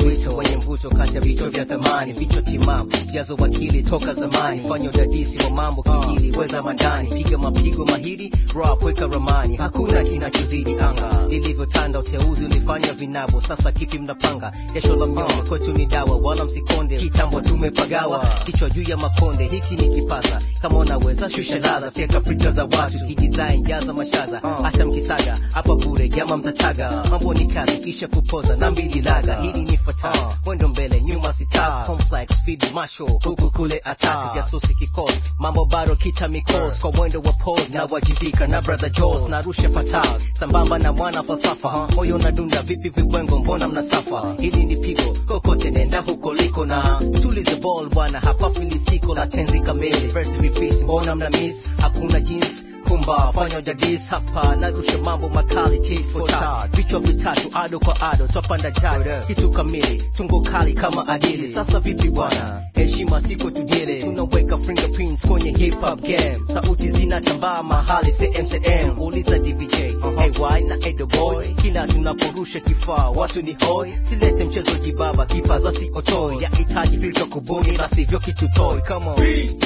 wito wenye mvuto kati ya vichwa vya thamani vichwa timamu jazo wakili toka zamani fanya udadisi wa mambo kijili weza mandani piga mapigo mahiri rap weka ramani hakuna kinachozidi anga lilivyotanda uteuzi ulifanya vinabo sasa kipi mnapanga jasho la mnyonge kwetu ni dawa wala msikonde kitambo tumepagawa kichwa juu ya makonde hiki ni kipasa kama unaweza shusha ladha teka frika za watu kidesign jaza mashaza hata mkisaga hapa bure jama mtataga mambo ni kazi kisha kupoza na mbili laga hili ni fata mwendo mbele nyuma sita complex feed masho huku kule attack jasusi kikos mambo bado kita mikos kwa mwendo wa pose na wajibika na brother Jaws narusha fatal sambamba na mwana falsafa moyo na dunda vipi vibwengo mbona mnasafa hili ni pigo kokote nenda huko liko na tulize ball bwana hapa filisiko la tenzi kamili verse repeats mbona mna miss hakuna jinsi kumba fanya udadis hapa narusha mambo makali tit for tat vichwa vitatu ado kwa ado twapanda jad kitu kamili tungo kali kama adili sasa vipi bwana heshima siko tujele tunaweka fingerprints kwenye hip hop game sauti zinatambaa mahali cmcm uliza dvj ay na edo boy kila tunaporusha kifaa watu ni hoi silete mchezo jibaba kipaza si otoi yahitaji filta kubuni la sivyo kitu toy come on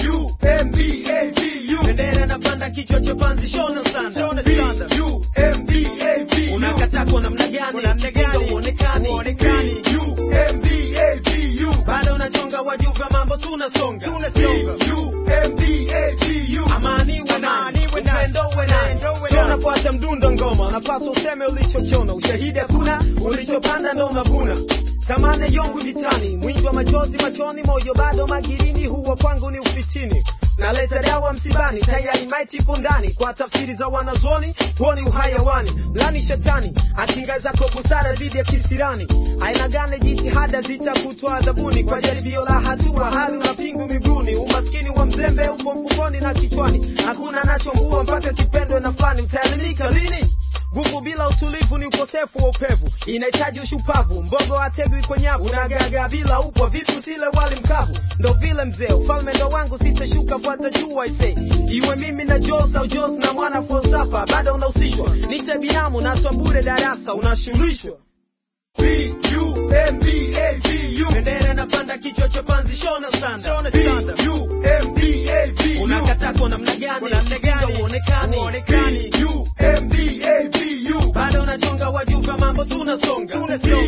bendera napanda kichwa cha panzi shona sana unakata kwa namna gani Kinga uonekani bado unachonga wajuva mambo tunasonga amani we nani upendo we nani sio unafuata mdundo ngoma unapaswa useme ulichochona ushahidi hakuna ulichopanda ndo unavuna samane yongu vitani mwingi wa machozi machoni moyo bado magirini huo kwangu ni ufitini naleta dawa msibani tayari maiti ipo ndani kwa tafsiri za wanazuoni huo ni uhayawani mlani shetani akinga zako busara dhidi ya kisirani aina gani jitihada zitakutwa adhabuni kwa jaribio la hatua hali una pingu miguuni umaskini wa mzembe upo mfukoni na kichwani hakuna anachombua mpaka kipendwe na fani utaelimika lini nguvu bila utulivu ni ukosefu wa upevu inahitaji ushupavu mbogo ategwi kwa nyavu unagaga bila upwa vipi usile wali mkavu ndo vile mzee ufalme ndo wangu sitashuka fuata juu aise iwe mimi na jos au jos na mwana falsafa bado unahusishwa nite binamu natwa bure darasa unashughulishwa bendera napanda kichwa cha panzi shona sanda unakata kwa namna gani Kinga uonekani bado unachonga wajuva mambo tunasonga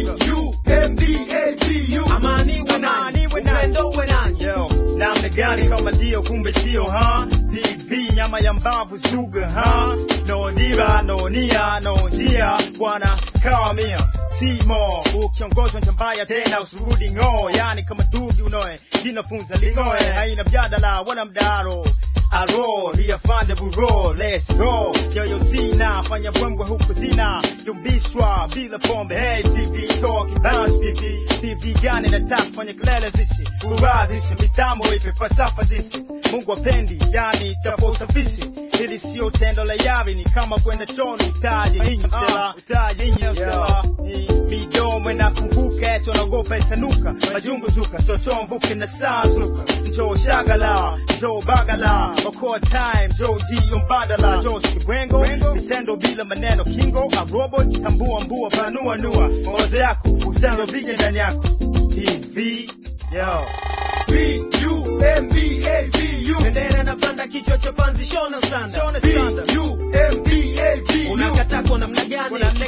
amani we nani upendo we nani Yo, namna gani kama ndio kumbe sio ha DV nyama ya mbavu zuga ha no dira no nia no njia bwana kawamia simo ukiongozwa njia mbaya tena usurudi ng'oo yani kama dugi unoe jinafunza ling'oe haina mjadala wala mdaro aro liyafande buro let's go yoyo sina fanya bwembwe huku zina yumbishwa bila pombe hey pipi talk bounce pipi pipi gani nataka fanya kelele zishi urazishe mitambo ipe falsafa zishi mungu apendi yani tapo usafishi hili sio tendo la yari ni kama kwenda choni utaje inyi msela utaje inyi msela ni midomo inafunguka eti wanaogopa itanuka majungu zuka toto mvuke na saa zuka njoo shagala njoo bagala okoa time njoo jio mbadala njoo kibwengo vitendo bila maneno kingo a robot tambua mbua panua nua mawazo yako usendo vije ndani yako hivi yo bendera napanda kichwa cha panzi shona sanda unakata kwa namna gani